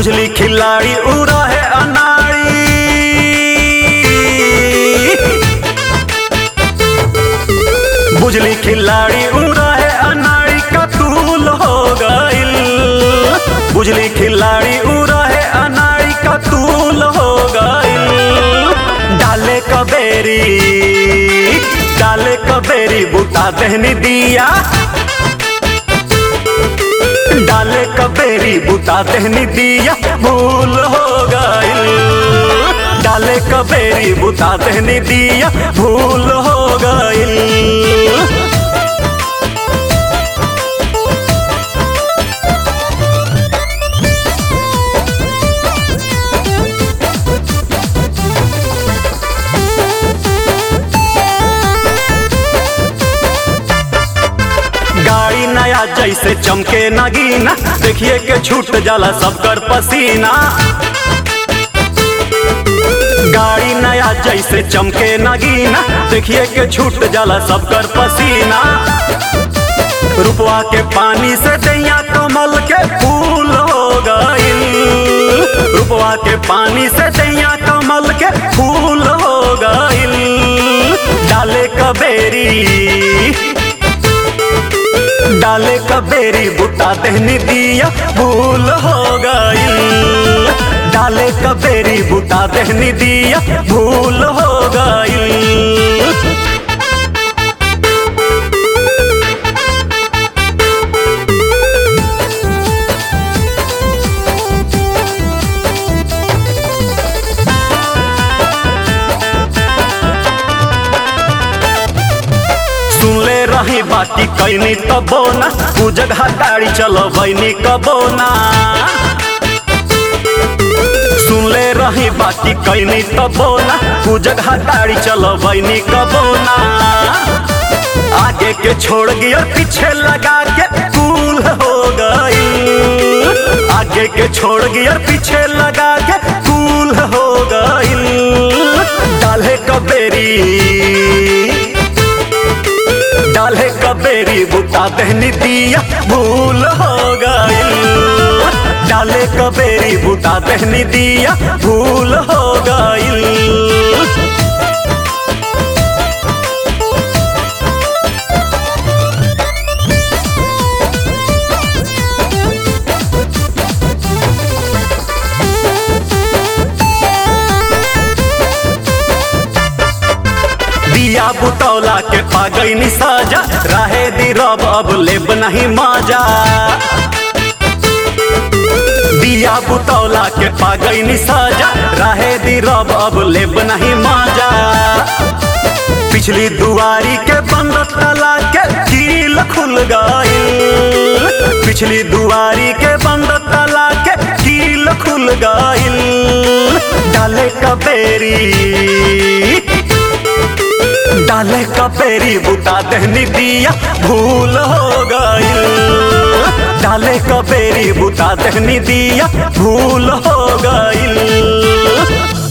बुझली खिलाड़ी उड़ा है अनाड़ी बुझली खिलाड़ी उड़ा है अनाड़ी का तूल हो गइल बुझली खिलाड़ी उड़ा है अनाड़ी का तूल हो गइल डाले कबेरी डाले कबेरी बुता दहनी दिया डाले कबेरी बुता दहनी दिया भूल हो गइल डाले कबेरी बुता दहनी दिया भूल हो गइल गाड़ी नया जैसे चमके नगीना देखिए के छूट जाला सबकर पसीना गाड़ी नया जैसे चमके नगीना देखिए के छूट जाला सबकर पसीना रुपवा के पानी से दैया कमल के फूल हो गइल रुपवा के पानी से दैया कमल के फूल हो गइल डाले कबेरी डाले कबेरी बुता दहनी दिया भूल हो गइल डाले कबेरी बुता दहनी दिया भूल हो गइल सुनले रही बाकी कैनी तबो ना उ जगह गाड़ी चलो बैनी कबो ना सुनले रही बाकी कैनी तबो ना उ जगह गाड़ी चलो बैनी कबो ना आगे के छोड़ गियर पीछे लगा के कूल हो गई आगे के छोड़ गियर पीछे लगा के कूल हो गई डाले कबेरी डाले कबेरी बुता दहनी दिया भूल हो गइल डाले कबेरी बुता दहनी दिया भूल हो गइल दिया बुतौला के पागैनी साजा रहे दी रब अब लेब नहीं माजा दिया बुतौला के पागैनी साजा रहे दी रब अब लेब नहीं माजा पिछली दुआरी के बंद तला के कील खुल गइल पिछली दुआरी के बंद तला के कील खुल गइल डाले कबेरी डाले कपेरी बुता दहनी दिया भूल हो गइल डाले कपेरी बुता दहनी दिया भूल हो गइल